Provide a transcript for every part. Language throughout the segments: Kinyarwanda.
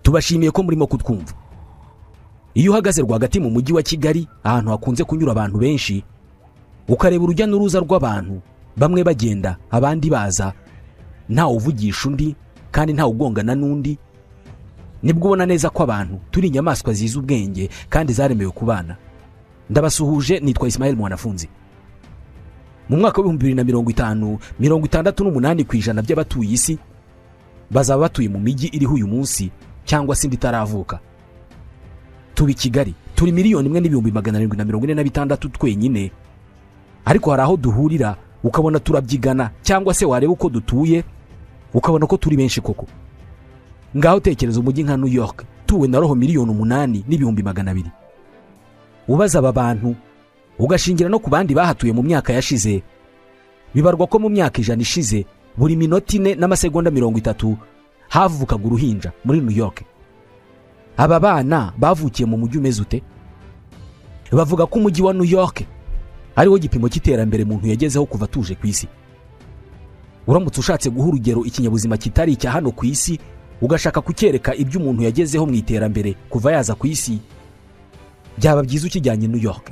tubashimiye ko murimo kutwumva iyo uhagaze rwagati mu mujyi wa kigali ahantu hakunze kunyura abantu benshi ukareba urujya n'uruza rw'abantu bamwe bagenda abandi baza ntawe uvugisha undi kandi ntawe ugongana n'undi nibwo ubona neza ko abantu turi inyamaswa zizi ubwenge kandi zaremewe kubana ndabasuhuje nitwa Ismael mwanafunzi mu mwaka w'ibihumbi bibiri na mirongo itanu mirongo itandatu n'umunani ku ijana by'abatuye isi bazaba batuye mu mijyi iriho uyu munsi cyangwa se indi itaravuka tuba i kigali turi miliyoni imwe n'ibihumbi magana arindwi na mirongo ine na bitandatu twenyine ariko hari aho duhurira ukabona turabyigana cyangwa se wareba uko dutuye ukabona ko turi benshi koko ngaho tekereza umujyi nka new york tuwe na roho miliyoni umunani n'ibihumbi magana abiri ubaza aba bantu ugashingira no ku bandi bahatuye mu myaka yashize bibarwa ko mu myaka ijana ishize buri minota ine n'amasegonda mirongo itatu havukaga uruhinja muri new york aba bana bavukiye mu mujyi umeze ute bavuga ko umujyi wa new york ariwo gipimo cy'iterambere umuntu yagezeho kuva atuje ku isi uramutse ushatse guha urugero ikinyabuzima kitari icya hano ku isi ugashaka kucyereka ibyo umuntu yagezeho mu iterambere kuva yaza ku isi byaba byiza ukijyanye new york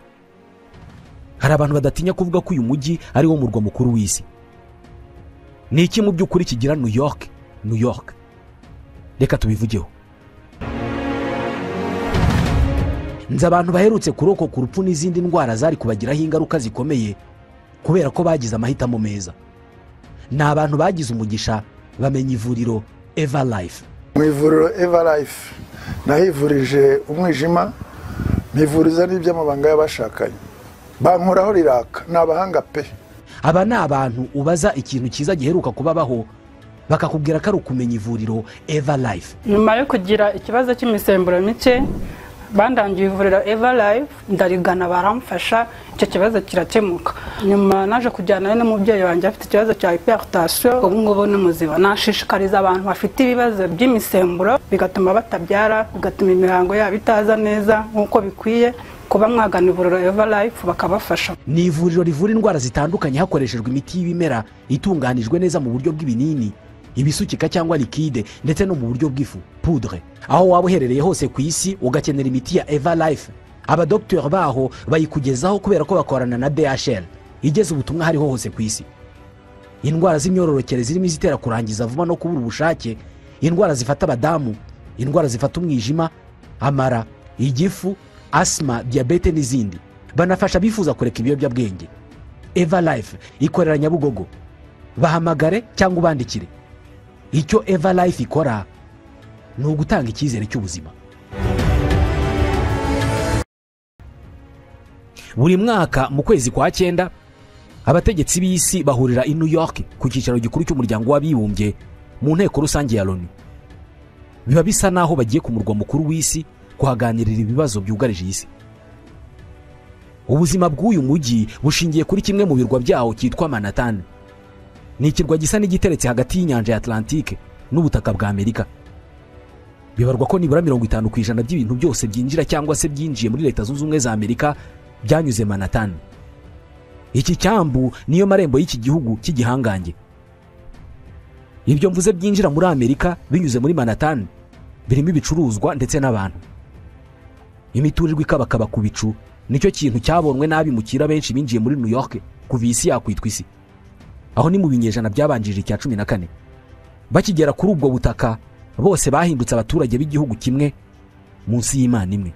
hari abantu badatinya kuvuga ko uyu mujyi ari wo murwa mukuru w'isi ni iki mu by'ukuri kigira new york new york reka tubivugeho nzi abantu baherutse kuroko ku rupfu n'izindi ndwara zari kubagiraho ingaruka zikomeye kubera ko bagize amahitamo meza ni abantu bagize umugisha bamenya ivuriro eva life mu ivuriro eva life nahivurije umwijima nivuriza n'iby'amabanga y'abashakanye bankoraho riraka ni abahanga pe aba ni abantu ubaza ikintu cyiza giheruka kubabaho bakakubwira ko ari ukumenya ivuriro eva life nyuma yo kugira ikibazo cy'imisemburo mike bandangiye ivuriro eva life ndarigana baramfasha icyo kibazo kirakemuka nyuma naje kujyanayo n'umubyeyi wanjye afite ikibazo cya hiperitasiyo ubu ngubu ni muzima nashishikariza abantu bafite ibibazo by'imisemburo bigatuma batabyara bigatuma imihango yabo itaza neza nk'uko bikwiye kuba mwagana ivuriro eva life bakabafasha ni ivuriro rivura indwara zitandukanye hakoreshejwe imiti y'ibimera itunganijwe neza mu buryo bw'ibinini ibisukika cyangwa likide ndetse no mu buryo bw'ifu pudre aho waba uherereye hose ku isi ugakenera imiti ya eva life abadogiteri baho bayikugezaho kubera ko bakorana na dhl igeze ubutumwa hariho hose ku isi indwara z'imyororokere zirimo izitera kurangiza vuba no kubura ubushake indwara zifata abadamu indwara zifata umwijima amara igifu asima diyabete n'izindi banafasha abifuza kureka ibiyobyabwenge eva life ikorera nyabugogo bahamagare cyangwa ubandikire icyo eva life ikora ni ugutanga icyizere cy'ubuzima buri mwaka mu kwezi kwa cyenda abategetsi b'isi bahurira i new york ku cyicaro gikuru cy'umuryango w'abibumbye mu nteko rusange ya loni biba bisa n'aho bagiye ku murwa mukuru w'isi kuhaganirira ibibazo byugarije isi ubuzima bw'uyu mujyi bushingiye kuri kimwe mu birwa byawo cyitwa manatani ni ikirwa gisa n'igiteretse hagati y'inyanja ya atlantike n'ubutaka bwa amerika bibarwa ko nibura mirongo itanu ku ijana by'ibintu byose byinjira cyangwa se byinjiye muri leta zunze ubumwe za amerika byanyuze manatani iki cyambu niyo marembo y'iki gihugu cy'igihangange ibyo mvuze byinjira muri amerika binyuze muri manatani birimo ibicuruzwa ndetse n'abantu imiturirwa ikabakaba ku bicu nicyo kintu cyabonwe n'abimukira benshi binjiye muri new york kuva isi yakwitwa isi aho ni mu binyejana byabanjirije icya cumi na kane bakigera kuri ubwo butaka bose bahindutse abaturage b'igihugu kimwe munsi y'imana imwe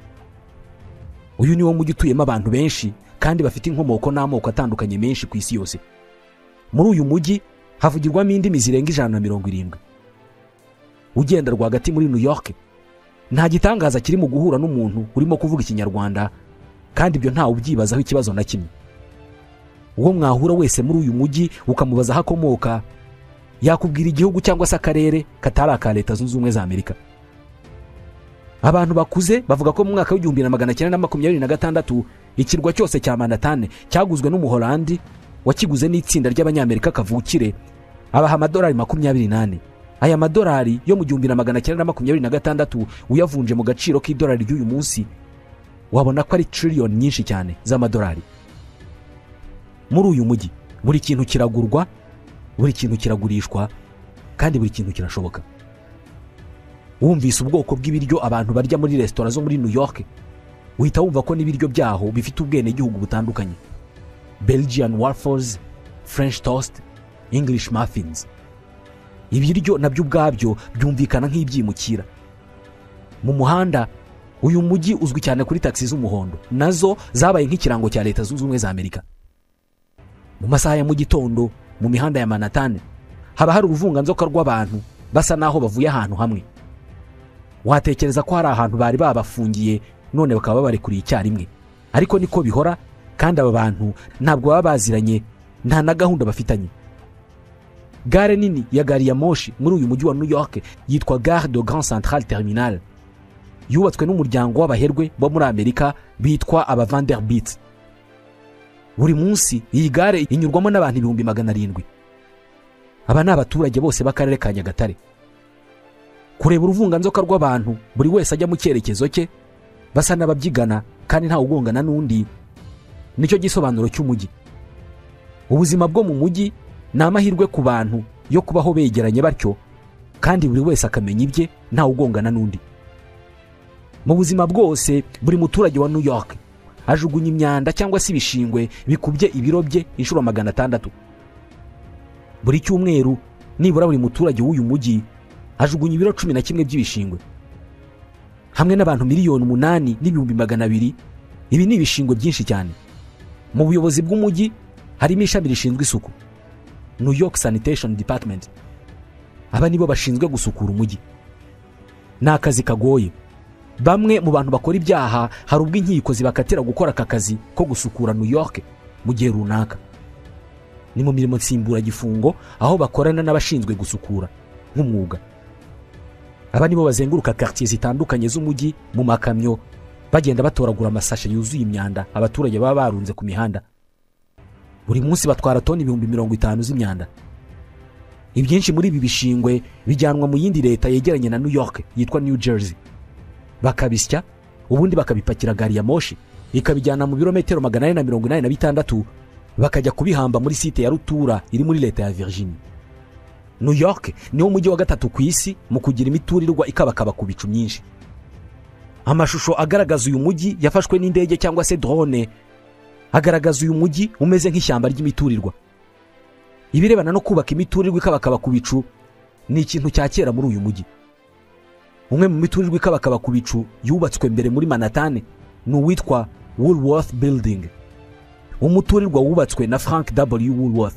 uyu ni wo mujyi utuyemo abantu benshi kandi bafite inkomoko n'amoko atandukanye menshi ku isi yose muri uyu mujyi havugirwamo indimi zirenga ijana na mirongo irindwi ugenda rwagati muri new york nta gitangaza kiri mu guhura n'umuntu urimo kuvuga ikinyarwanda kandi ibyo ntawe ubyibazaho ikibazo na kimwe uwo mwahura wese muri uyu mujyi ukamubaza aho akomoka yakubwira igihugu cyangwa se akarere katari aka leta zunze ubumwe za amerika abantu bakuze bavuga ko mu mwaka w'igihumbi na magana cyenda na makumyabiri na gatandatu ikirwa cyose cya manatane cyaguzwe n'umuholandi wakiguze n'itsinda ry'abanyamerika kavukire abaha amadolari makumyabiri n'ane aya madolari yo mu gihumbi na magana cyenda na makumyabiri na gatandatu uyavunje mu gaciro k'idolari ry'uyu munsi wabona ko ari tiriyoni nyinshi cyane z'amadolari muri uyu mujyi buri kintu kiragurwa buri kintu kiragurishwa kandi buri kintu kirashoboka wumvise ubwoko bw'ibiryo abantu barya muri resitora zo muri new york uhita wumva ko n'ibiryo byaho bifite ubwenegihugu butandukanye belgian waffles french toast english muffins ibiryo nabyo ubwabyo byumvikana nk'ibyimukira mu muhanda uyu mujyi uzwi cyane kuri tagisi z'umuhondo nazo zabaye nk'ikirango cya leta zunze ubumwe za amerika mu masaha ya mu gitondo mu mihanda ya manatani haba hari uruvunganzoka rw'abantu basa n'aho bavuye ahantu hamwe watekereza ko hari ahantu bari babafungiye none bakaba babarekuriye icyarimwe ariko niko bihora kandi aba bantu ntabwo baba baziranye nta na gahunda bafitanye gare nini ya gari ya moshi muri uyu mujyi wa new york yitwa gare de grand central terminal yubatswe n'umuryango w'abaherwe bo muri amerika bitwa abavanderbit buri munsi iyi gare inyurwamo n'abantu ibihumbi magana arindwi aba ni abaturage bose b'akarere ka nyagatare kureba uruvunganzoka rw'abantu buri wese ajya mu cyerekezo cye basa n'ababyigana kandi ntawe ugongana n'undi nicyo gisobanuro cy'umujyi ubuzima bwo mu mujyi ni amahirwe ku bantu yo kubaho begeranye batyo kandi buri wese akamenya ibye ntawe ugongana n'undi mu buzima bwose buri muturage wa new york ajugunya imyanda cyangwa se ibishingwe bikubye ibiro bye inshuro magana atandatu buri cyumweru nibura buri muturage w'uyu mujyi ajugunya ibiro cumi na kimwe by'ibishingwe hamwe n'abantu miliyoni umunani n'ibihumbi magana abiri ibi ni ibishingwe byinshi cyane mu buyobozi bw'umujyi harimo ishami rishinzwe isuku new york sanitation department aba nibo bashinzwe gusukura umujyi ni akazi kagoye bamwe mu bantu bakora ibyaha hari ubwo inkiko zibakatira gukora aka kazi ko gusukura new york mu gihe runaka ni mu mirimo nsimburagifungo aho bakorana n'abashinzwe gusukura nk'umwuga aba nibo bazenguruka karitsiye zitandukanye z'umujyi mu makamyo bagenda batoragura amasashe yuzuye imyanda abaturage baba barunze ku mihanda buri munsi batwara toni ibihumbi mirongo itanu z'imyanda ibyinshi muri ibi bishingwe bijyanwa mu yindi leta yegeranye na new york yitwa new jersey bakabisya ubundi bakabipakira gari ya moshi ikabijyana mu birometero magana ane na mirongo inani na bitandatu bakajya kubihamba muri site ya rutura iri muri leta ya virginia new york niwo mujyi wa gatatu ku isi mu kugira imiturirwa ikabakaba ku bicu myinshi amashusho agaragaza uyu mujyi yafashwe n'indege cyangwa se drone agaragaza uyu mujyi umeze nk'ishyamba ry'imiturirwa ibirebana no kubaka imiturirwa ikabakaba ku bicu ni ikintu cya kera muri uyu mujyi umwe mu miturirwa ikabakaba ku bicu yubatswe mbere muri manatane ni uwitwa woolworth building umuturirwa wubatswe na frank w woolworth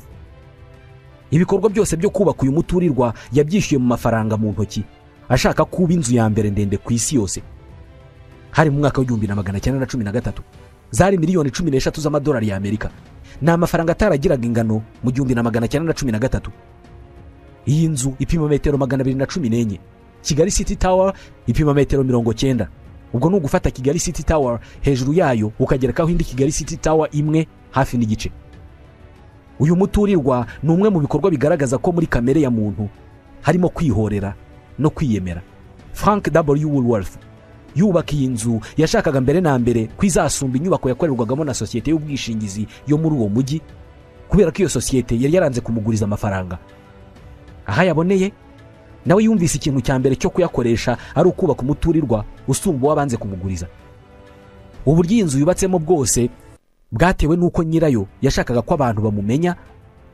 ibikorwa byose byo kubaka uyu muturirwa yabyishyuye mu mafaranga mu ntoki ashaka kuba inzu ya mbere ndende ku isi yose hari mu mwaka w'igihumbi na magana cyenda na cumi na gatatu zari miliyoni cumi n'eshatu z'amadolari y'amerika ni amafaranga ataragiraga ingano mu gihumbi na magana cyenda na cumi na gatatu iyi nzu ipima metero magana abiri na cumi n'enye kigali city tower ipima metero mirongo cyenda ubwo ni ugufata kigali city tower hejuru yayo ukagerekaho indi kigali city tower imwe hafi n'igice uyu muturirwa ni umwe mu bikorwa bigaragaza ko muri kamere ya muntu harimo kwihorera no kwiyemera frank w woolworth yubaka iyi nzu yashakaga mbere na mbere ko izasumba inyubako yakorerwagamo na sosiyete y'ubwishingizi yo muri uwo mujyi kubera ko iyo sosiyete yari yaranze kumuguriza amafaranga aho ayaboneye nawe yumvise ikintu cya mbere cyo kuyakoresha ari ukubaka umuturirwa usumba uwabanze kumuguriza uburyo iyi nzu yubatsemo bwose bwatewe n'uko nyirayo yashakaga ko abantu bamumenya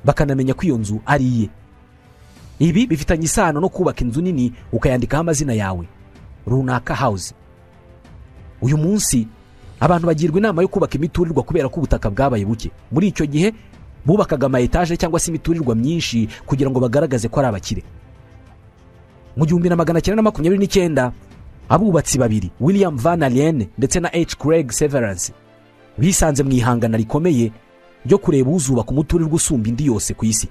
bakanamenya ko iyo nzu ari iye ibi bifitanye isano no kubaka inzu nini ukayandikaho amazina yawe runaka hawuzi uyu munsi abantu bagirwa inama yo kubaka imiturirwa kubera ko ubutaka bwabaye buke muri icyo gihe bubakaga ama etaje cyangwa se imiturirwa myinshi kugira ngo bagaragaze ko ari abakire mu gihumbi na magana cyenda na makumyabiri n'icyenda abubatsi babiri william van alien ndetse na h craig severance bisanze mu ihangana rikomeye ryo kureba uzubaka umuturirwa usumba indi yose ku isi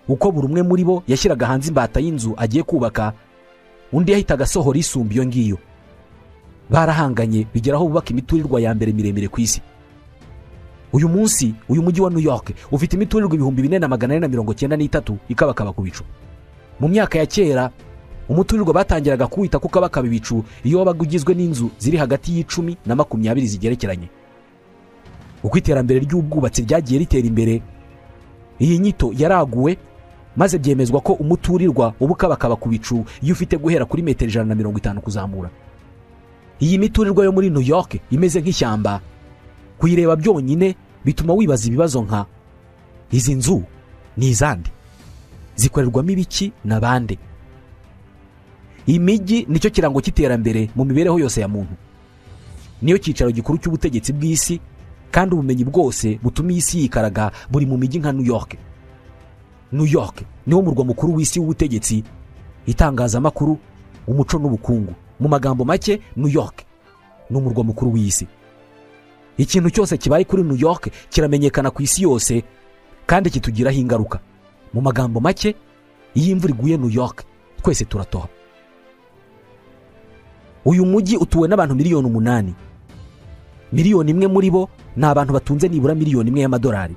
uko buri umwe muri bo yashyiraga hanze imbata y'inzu agiye kubaka undi yahitaga asohora isumba iyo ngiyo barahanganye bigeraho bubaka imiturirwa ya mbere miremire ku isi uyu munsi uyu mujyi wa new york ufite imiturirwa ibihumbi bine na magana ane na mirongo cyenda n'itatu ikabakaba ku bicu mu myaka ya kera umuturirwa batangiraga kuwita ko kabakaba ibicu iyo wabaga ugizwe n'inzu ziri hagati y'icumi na makumyabiri zigerekeranye uko iterambere ry'ubwubatsi ryagiye ritera imbere iyi nyito yaraguwe maze byemezwa ko umuturirwa uba ukabakaba ku bicu iyo ufite guhera kuri metero ijana na mirongo itanu kuzamura iyi miturirwa yo muri new york imeze nk'ishyamba kuyireba byonyine bituma wibaza ibibazo nka izi nzu ni izande zikorerwamo ibiki na bande imijyi nicyo kirango cy'iterambere mu mibereho yose ya muntu niyo cyicaro gikuru cy'ubutegetsi bw'isi kandi ubumenyi bwose butuma iyi si yikaraga buri mu mijyi nka new york new york niwo murwa mukuru w'isi w'ubutegetsi itangazamakuru umuco n'ubukungu mu magambo make new york ni umurwa mukuru w'isi ikintu cyose kibaye kuri new york kiramenyekana ku isi yose kandi kitugiraho ingaruka mu magambo make iyo imvura iguye new york twese turatoha uyu mujyi utuwe n'abantu miliyoni umunani miliyoni imwe muri bo ni abantu batunze nibura miliyoni imwe y'amadolari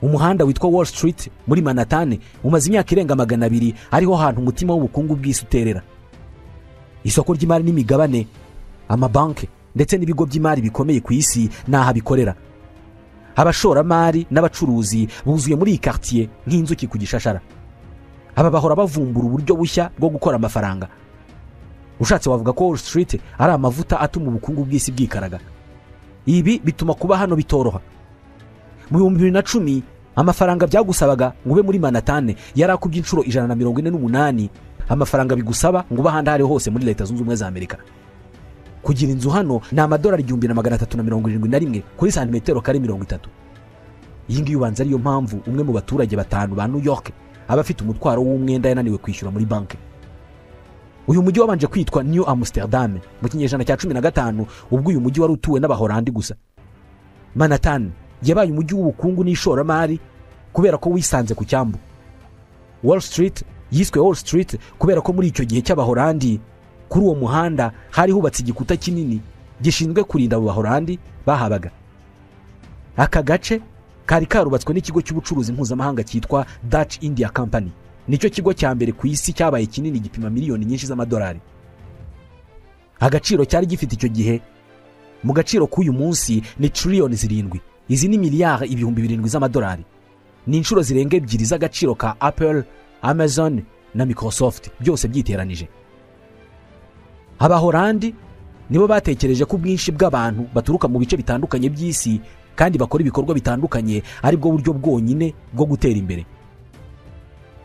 umuhanda witwa wall street muri manatane umaze imyaka irenga magana abiri ariho hantu umutima w'ubukungu bw'isi uterera isoko ry'imari n'imigabane amabanki ndetse n'ibigo by'imari bikomeye ku isi ni aha bikorera abashoramari n'abacuruzi buzuye muri iyi karitsiye nk'inzuki ku gishashara aba bahora bavumbura uburyo bushya bwo gukora amafaranga ushatse wavuga ko wall street ari amavuta atuma ubukungu bw'isi bwikaraga ibi bituma kuba hano bitoroha mu bihumbi bibiri na cumi amafaranga byagusabaga ngo ube muri manatane yari akubye inshuro ijana na mirongo ine n'umunani amafaranga bigusaba ngo ube ahandi aho ari ho hose muri leta zunze ubumwe za amerika kugira inzu hano ni amadolari igihumbi na magana atatu na mirongo irindwi na rimwe kuri santimetero kare mirongo itatu iyi ngiyi ubanza ariyo mpamvu umwe mu baturage batanu ba new york aba afite umutwaro w'umwenda yananiwe kwishyura muri banki uyu mujyi wabanje kwitwa new amsterdam mu kinyejana cya cumi na gatanu ubwo uyu mujyi wari utuwe n'abahorandi gusa manhattan yabaye umujyi w'ubukungu n'ishoramari kubera ko wisanze ku cyambu wall street yiswe wall street kubera ko muri icyo gihe cy'abahorandi kuri uwo muhanda hari hubatse igikuta kinini gishinzwe kurinda abo bahorandi bahabaga aka gace kari karubatswe n'ikigo cy'ubucuruzi mpuzamahanga cyitwa dutch india company nicyo kigo cya mbere ku isi cyabaye kinini gipima miliyoni nyinshi z'amadolari agaciro cyari gifite icyo gihe mu gaciro k'uyu munsi ni triliyoni zirindwi izi ni miliyari ibihumbi birindwi z'amadolari ni inshuro zirenga ebyiri z'agaciro ka apple amazon na microsoft byose byiteranije abahorandi nibo batekereje ko ubwinshi bw'abantu baturuka mu bice bitandukanye by'isi kandi bakora ibikorwa bitandukanye ari bwo buryo bwonyine bwo gutera imbere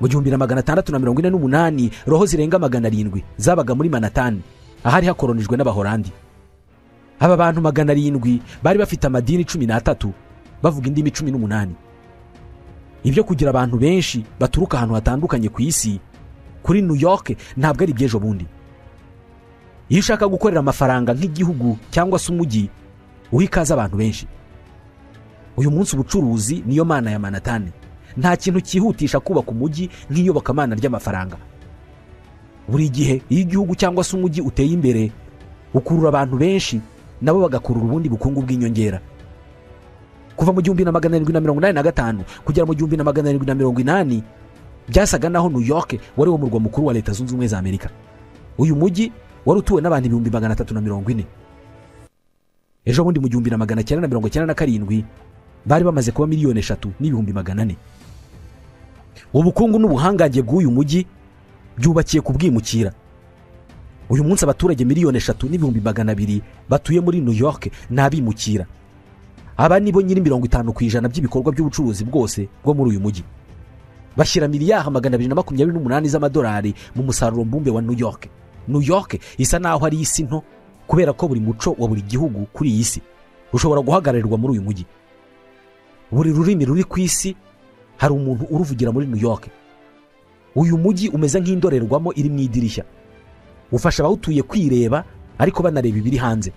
mu gihumbi na magana atandatu na mirongo ine n'umunani roho zirenga magana arindwi zabaga muri manatani ahari hakoronijwe n'abahorandi aba bantu magana arindwi bari bafite amadini cumi n'atatu bavuga indimi cumi n'umunani ibyo kugira abantu benshi baturuka ahantu hatandukanye ku isi kuri new york ntabwo ari iby'ejo bundi iyo ushaka gukorera amafaranga nk'igihugu cyangwa se umujyi uha ikaze abantu benshi uyu munsi ubucuruzi niyo mana ya manatani nta kintu cyihutisha kubaka umujyi nk'iyobokamana ry'amafaranga buri gihe iyo igihugu cyangwa se umujyi uteye imbere ukurura abantu benshi nabo bagakurura ubundi bukungu bw'inyongera kuva mu gihumbi na magana arindwi na mirongo inani na gatanu kugera mu gihumbi na magana arindwi na mirongo inani byasaga naho new york wari wo murwa mukuru wa leta zunze ubumwe za amerika uyu mujyi wari utuwe n'abantu ibihumbi magana atatu na mirongo ine ejo bundi mu gihumbi na magana cyenda na mirongo cyenda na karindwi bari bamaze kuba miliyoni eshatu n'ibihumbi magana ane ubukungu n'ubuhangange bw'uyu mujyi byubakiye kubwimukira uyu munsi abaturage miliyoni eshatu n'ibihumbi magana abiri batuye muri new york ni abimukira aba ni bo nyiri mirongo itanu ku ijana by'ibikorwa by'ubucuruzi bwose bwo muri uyu mujyi bashyira miliyari magana abiri na makumyabiri n'umunani z'amadolari mu musaruro mbumbe wa new york new york isa naho ari isi nto kubera ko buri muco wa buri gihugu kuri iyi si ushobora guhagararirwa muri uyu mujyi buri rurimi ruri ku isi hari umuntu uruvugira muri new york uyu mujyi umeze nk'indorerwamo iri mu idirishya ufasha abawutuye kwireba ariko banareba ibiri hanze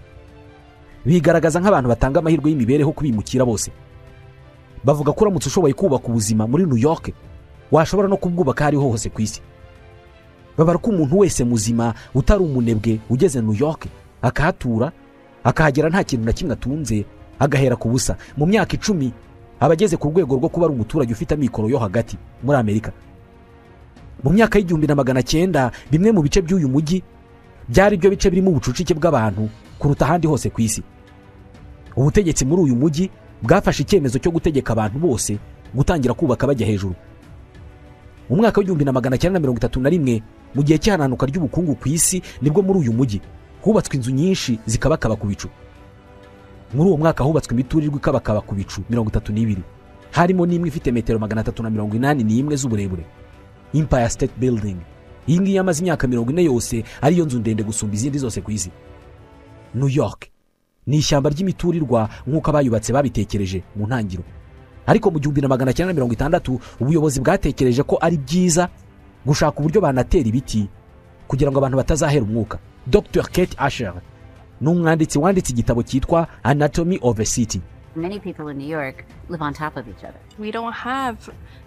bigaragaza nk'abantu batanga amahirwe y'imibereho kubimukira bose bavuga ko uramutse ushoboye kubaka ubuzima muri new york washobora no kubwubaka aho ariho hose ku isi babara ko umuntu wese muzima utari umunebwe ugeze new york akahatura akahagera nta kintu na kimwe atunze agahera ku busa mu myaka icumi aba ageze ku rwego rwo kuba ari umuturage ufite amikoro yo hagati muri amerika mu myaka y'igihumbi na magana cyenda bimwe mu bice by'uyu mujyi byari byo bice birimo ubucucike bw'abantu kuruta ahandi hose ku isi ubutegetsi muri uyu mujyi bwafashe icyemezo cyo gutegeka abantu bose gutangira kubaka bajya hejuru mu mwaka w'igihumbi na magana cyenda na mirongo itatu na rimwe mu gihe cy'ihananuka ry'ubukungu ku isi nibwo muri uyu mujyi hubatswe inzu nyinshi zikabakaba ku bicu muri uwo mwaka hubatswe imiturirwa ikabakaba ku bicu mirongo itatu n'ibiri harimo n'imwe ifite metero magana atatu na mirongo inani n'imwe z'uburebure impaya siteti bildingi iyi ngiyi yamaze imyaka mirongo ine yose ariyo nzu ndende gusumba izindi zose ku isi new york ni ishyamba ry'imiturirwa nk'uko abayubatse babitekereje mu ntangiriro ariko mu gihumbi na magana cyenda na mirongo itandatu ubuyobozi bwatekereje ko ari byiza gushaka uburyo banatera ibiti kugira ngo abantu batazahera umwuka dr kate asher ni umwanditsi wanditse igitabo cyitwa anatomy of a city Many people in New York live on top of each other. We don't have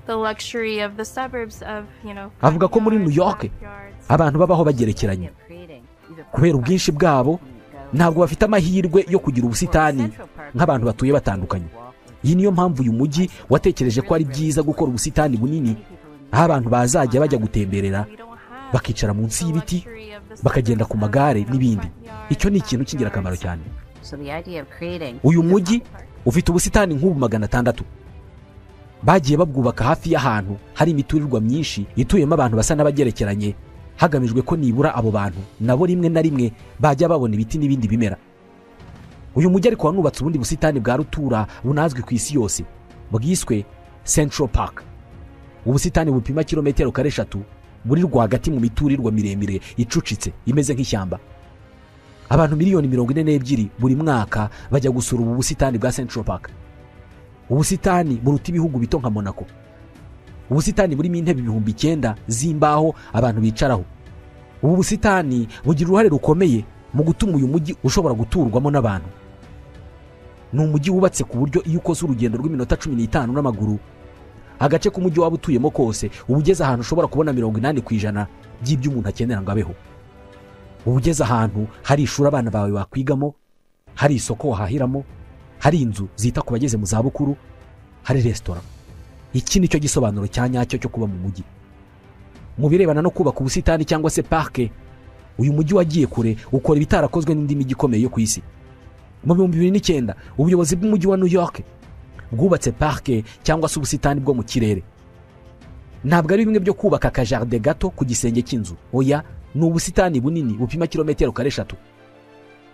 the luxury of the suburbs of, you know, Avuga ko muri New York front yards. abantu babaho bagerekeranye kubera ubwinshi bwabo ntabwo bafite amahirwe yo kugira ubusitani nk'abantu batuye batandukanye iyi niyo mpamvu uyu mujyi watekereje ko ari byiza gukora ubusitani bunini aho abantu bazajya bajya gutemberera We don't have bakicara munsi the y'ibiti luxury of the bakagenda ku suburbs magare of n'ibindi front yards, icyo ni ikintu backyards. cy'ingirakamaro cyane So the idea of creating uyu mujyi ufite ubusitani nk'ubu magana atandatu bagiye babwubaka hafi y'ahantu hari imiturirwa myinshi ituyemo abantu basa n'abagerekeranye hagamijwe ko nibura abo bantu nabo rimwe na rimwe bajya babona ibiti n'ibindi bimera uyu mujyi ariko wanubatse ubundi busitani bwa rutura bunazwi ku isi yose bwiswe central park ubusitani bupima kilometero kare eshatu buri rwagati mu miturirwa miremire icucitse imeze nk'ishyamba abantu miliyoni mirongo ine n'ebyiri buri mwaka bajya gusura ubu busitani bwa central park ubusitani buruta ibihugu bito nka monaco ubusitani burimo intebe ibihumbi icyenda z'imbaho abantu bicaraho ubu busitani bugira uruhare rukomeye mu gutuma uyu mujyi ushobora guturwamo n'abantu ni umujyi wubatse ku buryo iyo ukoze urugendo rw'iminota cumi n'itanu n'amaguru agace k'umujyi waba utuyemo kose uba ugeze ahantu ushobora kubona mirongo inani ku ijana by'ibyo umuntu akenera ngo abeho uba ugeze ahantu hari ishuri abana bawe bakwigamo hari isoko wahahiramo hari inzu zita ku bageze mu zabukuru hari resitora iki ni cyo gisobanuro cya nyacyo cyo kuba mu mujyi mu birebana no kubaka ubusitani cyangwa se parike uyu mujyi wagiye kure ukora ibitarakozwe n'indi mijyi ikomeye yo ku isi mu bihumbi bibiri n'icyenda ubuyobozi bw'umujyi wa new york bwubatse parike cyangwa se ubusitani bwo mu kirere ntabwo ari bimwe byo kubaka akajaride gato ku gisenge cy'inzu oya ni ubusitani bunini bupima kilometero kare eshatu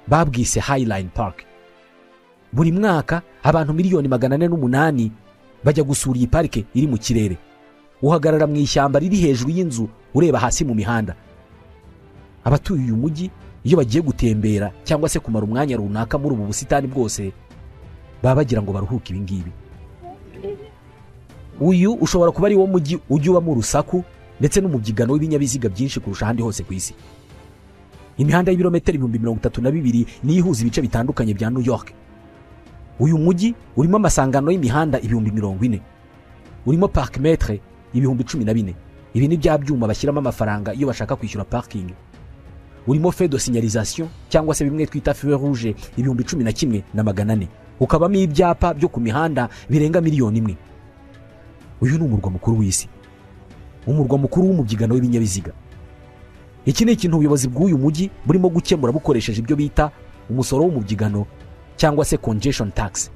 babwise highline park buri mwaka abantu miliyoni magana ane n'umunani bajya gusura iyi parike iri mu kirere uhagarara mu ishyamba riri hejuru y'inzu ureba hasi mu mihanda abatuye uyu mujyi iyo bagiye gutembera cyangwa se kumara umwanya runaka muri ubu busitani bwose baba bagira ngo baruhuke ibi ngibi uyu ushobora kuba ari wo mujyi ujya ubamo urusaku ndetse n'umubyigano w'ibinyabiziga byinshi kurusha ahandi hose ku isi imihanda y'ibirometero ibihumbi mirongo itatu na bibiri niyo ihuza ibice bitandukanye bya new york uyu mujyi urimo amasangano y'imihanda ibihumbi mirongo ine urimo parkimetre ibihumbi cumi na bine ibi ni bya byuma bashyiramo amafaranga iyo bashaka kwishyura parking urimo fe de signalisation cyangwa se bimwe twita feu rouge ibihumbi cumi na kimwe na magana ane ukabamo ibyapa byo ku mihanda birenga miliyoni imwe uyu ni umurwa mukuru w'isi umurwa mukuru w'umubyigano w'ibinyabiziga iki ni ikintu ubuyobozi bw'uyu mujyi burimo gukemura bukoresheje ibyo bita umusoro w'umubyigano cyangwa se congestion tax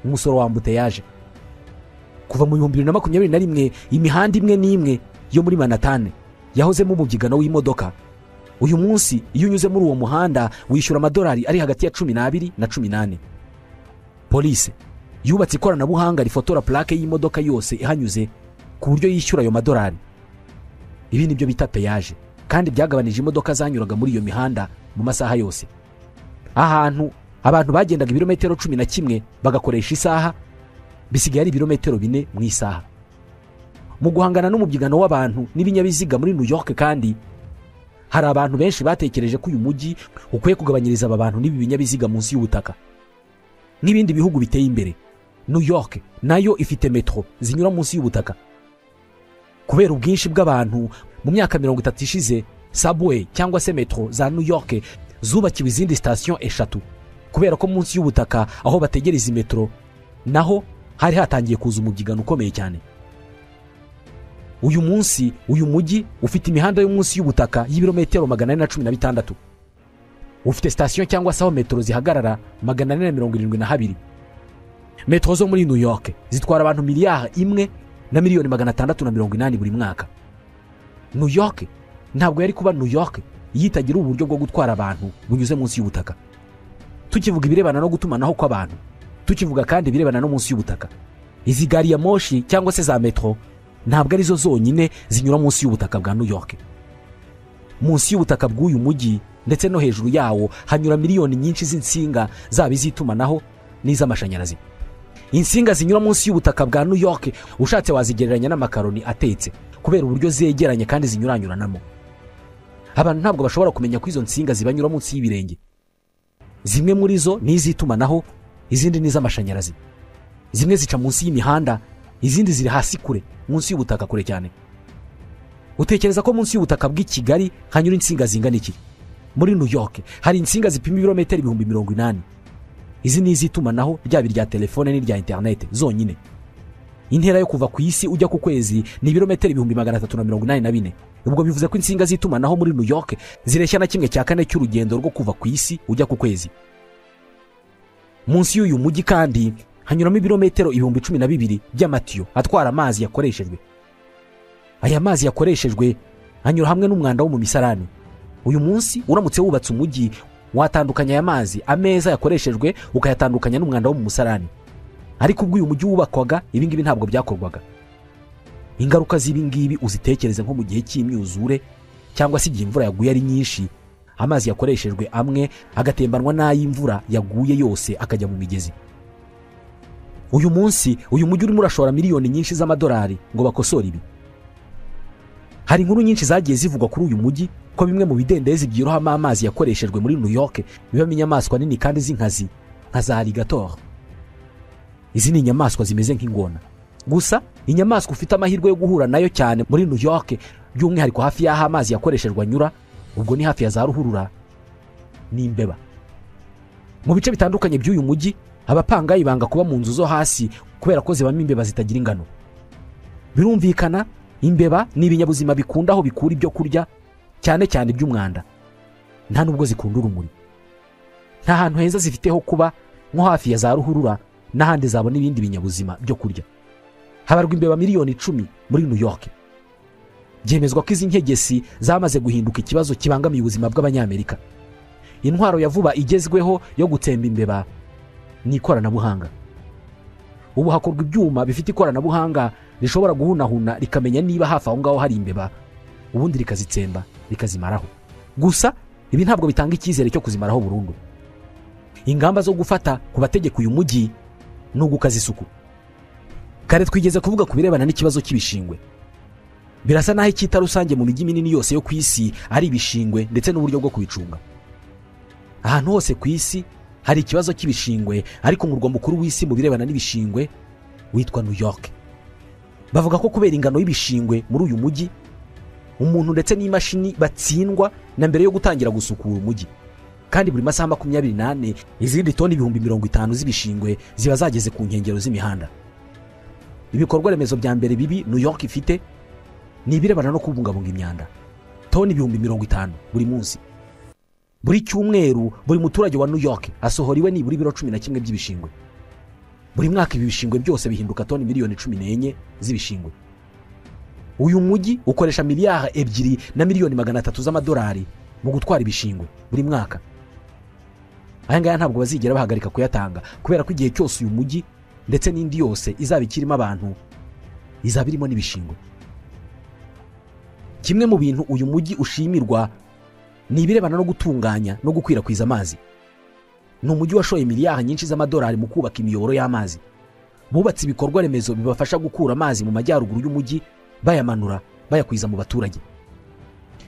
umusoro wa ambuteyaje kuva mu bihumbi bibiri na makumyabiri na rimwe imihanda imwe n'imwe yo muri manatane yahozemo umubyigano w'imodoka uyu munsi iyo unyuze muri uwo muhanda wishyura amadolari ari hagati ya cumi n'abiri na cumi n'ane polise yubatse ikoranabuhanga rifotora purake y'imodoka yose ihanyuze ku buryo yishyura ayo madolari ibi ni byo bita peyaje kandi byagabanije imodoka zanyuraga muri iyo mihanda mu masaha yose ahantu abantu bagendaga ibirometero cumi na kimwe bagakoresha isaha bisigaye ari ibirometero bine mu isaha mu guhangana n'umubyigano w'abantu n'ibinyabiziga muri new york kandi hari abantu benshi batekereje ko uyu mujyi ukwiye kugabanyiriza aba bantu n'ibi binyabiziga munsi y'ubutaka n'ibindi bihugu biteye imbere new york nayo ifite metro zinyura munsi y'ubutaka kubera ubwinshi bw'abantu mu myaka mirongo itatu ishize subway cyangwa se metro za new york zubakiwe izindi sitasiyo eshatu kubera ko munsi y'ubutaka aho bategereza metro naho hari hatangiye kuza umubyigano ukomeye cyane uyu munsi uyu mujyi ufite imihanda yo munsi y'ubutaka y'ibirometero magana ane na cumi na bitandatu ufite sitasiyo cyangwa se aho metero zihagarara magana ane na mirongo irindwi na habiri metero zo muri new york zitwara abantu miliyari imwe na miliyoni magana atandatu na mirongo inani buri mwaka new york ntabwo yari kuba new york iyo itagira uburyo bwo gutwara abantu bunyuze munsi y'ubutaka tukivuga ibirebana no gutumanaho kw'abantu tukivuga kandi ibirebana no munsi y'ubutaka izi gari ya moshi cyangwa se za metero ntabwo arizo zonyine zinyura munsi y'ubutaka bwa new york munsi y'ubutaka bw'uyu mujyi ndetse no hejuru yawo hanyura miliyoni nyinshi z'insinga zaba iz'itumanaho n'iz'amashanyarazi insinga zinyura munsi y'ubutaka bwa new york ushatse wazigereranya n'amakaroni atetse kubera uburyo zegeranye kandi zinyuranyuranamo abantu ntabwo bashobora kumenya ko izo nsinga zibanyura munsi y'ibirenge zimwe muri zo ni iz'itumanaho izindi ni iz'amashanyarazi zimwe zica munsi y'imihanda izindi ziri hasi kure munsi y'ubutaka kure cyane utekereza ko munsi y'ubutaka bw'i kigali hanyura insinga zingana iki muri new york hari insinga zipima ibirometero ibihumbi mirongo inani izi ni iz'itumanaho ryaba irya telefone n'irya interinete zonyine intera yo kuva ku isi ujya ku kwezi ni ibirometero ibihumbi magana atatu na mirongo inani na bine ubwo bivuze ko insinga z'itumanaho muri new york zireshya na kimwe cya kane cy'urugendo rwo kuva ku isi ujya ku kwezi munsi y'uyu mujyi kandi hanyuramo ibirometero ibihumbi cumi na bibiri by'amatiyo atwara amazi yakoreshejwe aya mazi yakoreshejwe anyura hamwe n'umwanda wo mu misarani uyu munsi uramutse wubatse umujyi watandukanya aya mazi ameza yakoreshejwe ukayatandukanya n'umwanda wo mu musarani ariko ubwo uyu mujyi wubakwaga ibi ngibi ntabwo byakorwaga ingaruka z'ibi ngibi uzitekereze nko mu gihe cy'imyuzure cyangwa se igihe imvura yaguye ari nyinshi amazi yakoreshejwe amwe agatembanwa n'ay'imvura yaguye yose akajya mu migezi uyu munsi uyu mujyi urimo urashora miliyoni nyinshi z'amadolari ngo bakosore ibi hari inkuru nyinshi zagiye zivugwa kuri uyu mujyi ko bimwe mu bidendezi byirohamo amazi yakoreshejwe muri new york bibamo inyamaswa nini kandi z'inkazi nka za arigator izi ni inyamaswa zimeze nk'ingona gusa inyamaswa ufite amahirwe yo guhura nayo cyane muri new york by'umwihariko hafi y'aho amazi yakoreshejwe anyura ubwo ni hafi ya za ruhurura ni imbeba mu bice bitandukanye by'uyu mujyi abapangayi banga kuba mu nzu zo hasi kubera ko zibamo imbeba zitagira ingano birumvikana imbeba ni ibinyabuzima bikunda aho bikura ibyo kurya cyane cyane iby'umwanda nta nubwo zikunda urumuri nta hantu heza zifite ho kuba nko hafi ya za ruhurura n'ahandi zabona ibindi binyabuzima byo kurya habarwa imbeba miliyoni icumi muri new york byemezwa ko izi nkegesi zamaze guhinduka ikibazo kibangamiye ubuzima bw'abanyamerika intwaro ya vuba igezweho yo gutsemba imbeba ni ikoranabuhanga ubu hakorwa ibyuma bifite ikoranabuhanga rishobora guhunahuna rikamenya niba hafi aho ngaho hari imbeba ubundi rikazitsemba rikazimaraho gusa ibi ntabwo bitanga icyizere cyo kuzimaraho burundu ingamba zo gufata ku bategeka uyu mujyi ni ugukaza isuku kare twigeze kuvuga ku birebana n'ikibazo cy'ibishingwe birasa n'aho icyita rusange mu mijyi minini yose yo ku isi ari ibishingwe ndetse n'uburyo bwo kubicunga ahantu hose ku isi hari ikibazo cy'ibishingwe ariko umurwa mukuru w'isi mu birebana n'ibishingwe witwa new york bavuga ko kubera ingano y'ibishingwe muri uyu mujyi umuntu ndetse n'imashini batsindwa na mbere yo gutangira gusukura umujyi kandi buri masaha makumyabiri n'ane izindi toni ibihumbi mirongo itanu z'ibishingwe ziba zageze ku nkengero z'imihanda ibikorwa remezo bya mbere bibi new york ifite ni ibirebana no kubungabunga imyanda toni ibihumbi mirongo itanu buri munsi buri cyumweru buri muturage wa new york asohora nibura ibiro cumi na kimwe by'ibishingwe buri mwaka ibi bishingwe byose bihinduka toni miliyoni cumi n'enye z'ibishingwe uyu mujyi ukoresha miliyari ebyiri na miliyoni magana atatu z'amadolari mu gutwara ibishingwe buri mwaka aya ngaya ntabwo bazigera bahagarika kuyatanga kubera ko igihe cyose uyu mujyi ndetse n'indi yose izaba ikirimo abantu izaba irimo n'ibishingwe kimwe mu bintu uyu mujyi ushimirwa ni ibirebana no gutunganya no gukwirakwiza amazi ni umujyi washoye miliyari nyinshi z'amadolari mu kubaka imiyoboro y'amazi bubatse ibikorwa remezo bibafasha gukura amazi mu majyaruguru y'umujyi bayamanura bayakwiza mu baturage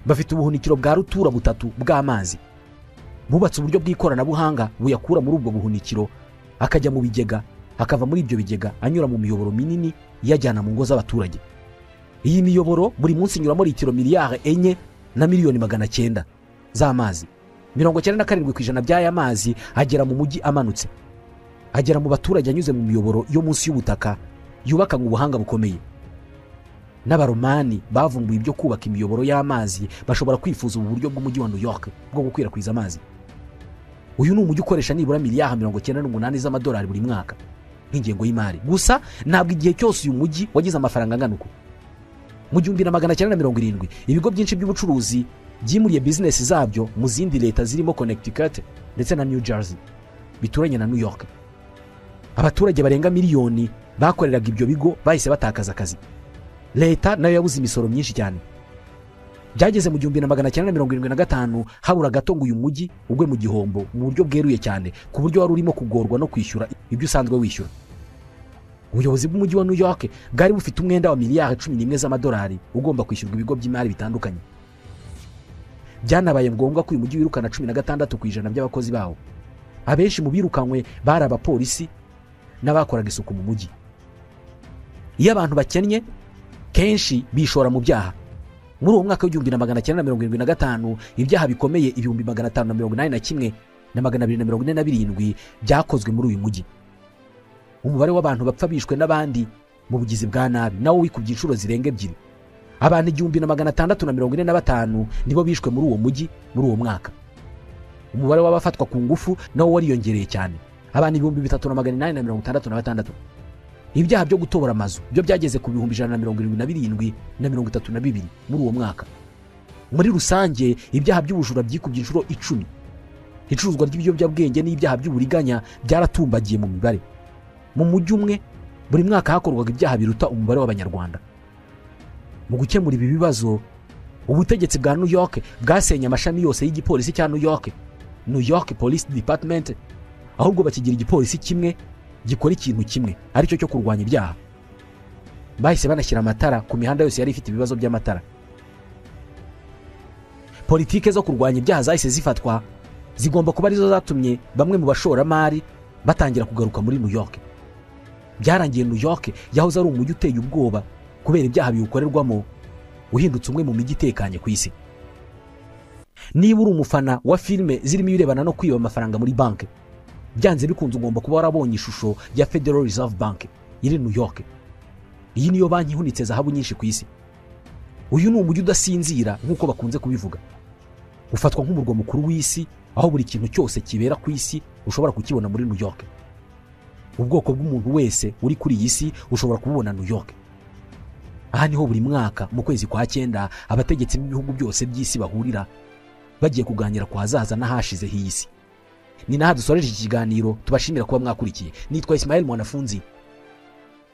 bafite ubuhunikiro bwa rutura butatu bw'amazi bubatse uburyo bw'ikoranabuhanga buyakura muri ubwo buhunikiro akajya mu bigega akava muri ibyo bigega anyura mu miyoboro minini iyajyana mu ngo z'abaturage iyi miyoboro buri munsi inyuramo litiro miliyari enye na miliyoni magana cyenda z'amazi mirongo cyenda na karindwi ku ijana by'aya mazi agera mu mujyi amanutse agera mu baturage anyuze mu miyoboro yo munsi y'ubutaka yubakanywe ubuhanga bukomeye n'abaromani bavumbuye ibyo kubaka imiyoboro y'amazi bashobora kwifuza ubu buryo bw'umujyi wa new york bwo gukwirakwiza amazi uyu ni umujyi ukoresha nibura miliyari mirongo icyenda n'umunani z'amadolari buri mwaka nk'ingengo y'imari gusa ntabwo igihe cyose uyu mujyi wagize amafaranga angana uko mu gihumbi na magana cyenda na mirongo irindwi ibigo byinshi by'ubucuruzi byimuriye bizinesi zabyo mu zindi leta zirimo connecticut ndetse na new jersey bituranye na new york abaturage barenga miliyoni bakoreraga ibyo bigo bahise batakaza akazi leta nayo yabuze imisoro myinshi cyane byageze mu gihumbi na magana cyenda na mirongo irindwi na gatanu habura gato ngo uyu mujyi ugwe mu gihombo mu buryo bweruye cyane ku buryo wari urimo kugorwa no kwishyura ibyo usanzwe wishyura ubuyobozi bw'umujyi wa new york bwari bufite umwenda wa miliyari cumi n'imwe z'amadolari ugomba kwishyurwa ibigo by'imari bitandukanye byanabaye ngombwa ko uyu mujyi wirukana cumi na gatandatu ku ijana by'abakozi bawo abenshi mu birukanywe bari abapolisi n'abakoraga isuku mu mujyi iyo abantu bakennye kenshi bishora mu byaha muri uwo mwaka w'igihumbi na magana cyenda na mirongo irindwi na gatanu ibyaha bikomeye ibihumbi magana atanu na mirongo inani na kimwe na magana abiri na mirongo ine na birindwi byakozwe muri uyu mujyi umubare w'abantu bapfa bishwe n'abandi mu bugizi bwa nabi nawo wikubye inshuro zirenga ebyiri abantu igihumbi na magana atandatu na mirongo ine na batanu nibo bishwe muri uwo mujyi muri uwo mwaka umubare w'abafatwa ku ngufu nawo wariyongereye cyane abantu ibihumbi bitatu na magana inani na mirongo itandatu na batandatu ibyaha byo gutobora amazu byo byageze ku bihumbi ijana na mirongo irindwi na birindwi na mirongo itatu na bibiri muri uwo mwaka muri rusange ibyaha by'ubujura byikubye inshuro icumi icuruzwa ry'ibiyobyabwenge n'ibyaha by'uburiganya byaratumbagiye mu mibare mu mujyi umwe buri mwaka hakorwaga ibyaha biruta umubare w'abanyarwanda mu gukemura ibi bibazo ubutegetsi bwa new york bwasenye amashami yose y'igipolisi cya new york new york police department ahubwo bakigira igipolisi kimwe gikora ikintu kimwe aricyo cyo kurwanya ibyaha bahise banashyira amatara ku mihanda yose yari ifite ibibazo by'amatara politike zo kurwanya ibyaha zahise zifatwa zigomba kuba arizo zatumye bamwe mu bashoramari batangira kugaruka muri new york byarangiye new york yahoze ari umujyi uteye ubwoba kubera ibyaha biwukorerwamo uhindutse umwe mu mijyi itekanye ku isi niba uri umufana wa filime zirimo ibirebana no kwiba amafaranga muri banki byanze bikunze ugomba kuba warabonye ishusho ya federal reserve bank iri new york iyi niyo banki ihunitse zahabu nyinshi ku isi uyu ni umujyi udasinzira nk'uko bakunze kubivuga ufatwa nk'umurwa mukuru w'isi aho buri kintu cyose kibera ku isi ushobora kukibona muri new york ubwoko bw'umuntu wese uri kuri iyi si ushobora kububona new york aha niho buri mwaka mu kwezi kwa cyenda abategetsi b'ibihugu byose by'isi bahurira bagiye kuganira ku hazaza n'ahashize h'iyi si ni naha dusoreje iki kiganiro tubashimira kuba mwakurikiye nitwa isimayeli mwanafunzi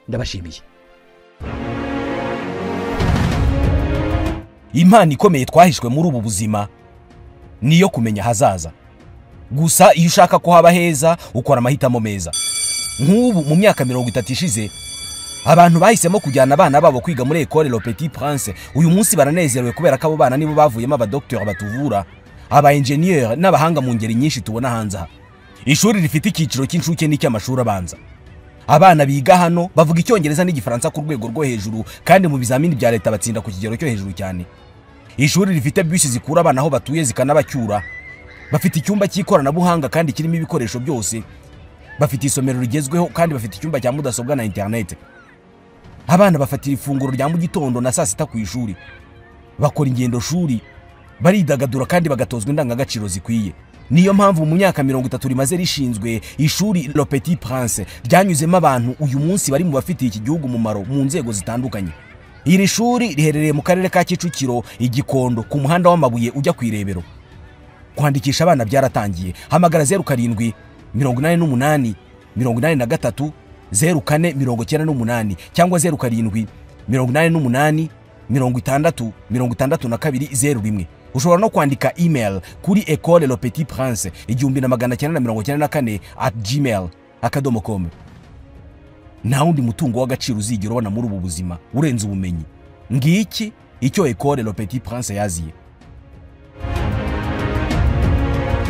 ndabashimiye impano ikomeye twahishwe muri ubu buzima ni iyo kumenya ahazaza gusa iyo ushaka ko haba heza ukora amahitamo meza nk'ubu mu myaka mirongo itatu ishize abantu bahisemo kujyana abana babo kwiga muri ekore le petit prince uyu munsi baranezerewe kubera ko abo bana nibo bavuyemo abadogiteri batuvura aba enjeniyeri n'abahanga mu ngeri nyinshi tubona hanze aha ishuri rifite icyiciro cy'incuke n'icy'amashuri abanza abana biga hano bavuga icyongereza n'igifaransa ku rwego rwo hejuru kandi mu bizamini bya leta batsinda ku kigero cyo hejuru cyane ishuri rifite bisi zikura abana aho batuye zikanabacyura bafite icyumba cy'ikoranabuhanga kandi kirimo ibikoresho byose bafite isomero rigezweho kandi bafite icyumba cya mudasobwa na interinete abana bafatira ifunguro rya mu gitondo na saa sita ku ishuri bakora ingendo shuri baridagadura kandi bagatozwa indangagaciro zikwiye niyo mpamvu mu myaka mirongo itatu rimaze rishinzwe ishuri le petit prince ryanyuzemo abantu uyu munsi bari mu bafitiye iki gihugu umumaro mu nzego zitandukanye iri shuri riherereye mu karere ka kicukiro igikondo ku muhanda w'amabuye ujya ku irebero kwandikisha abana byaratangiye hamagara zeru karindwi mirongo inani n'umunani mirongo inani na gatatu zeru kane mirongo icyenda n'umunani cyangwa zeru karindwi mirongo inani n'umunani mirongo itandatu mirongo itandatu na kabiri zeru rimwe ushobora no kwandika email kuri ecole le petit prince igihumbi na magana cyenda na mirongo cyenda na kane at gmail akadomo com nta wundi mutungo w'agaciro uzigera ubona muri ubu buzima urenze ubumenyi ngiki icyo ecole le petit prince yaziye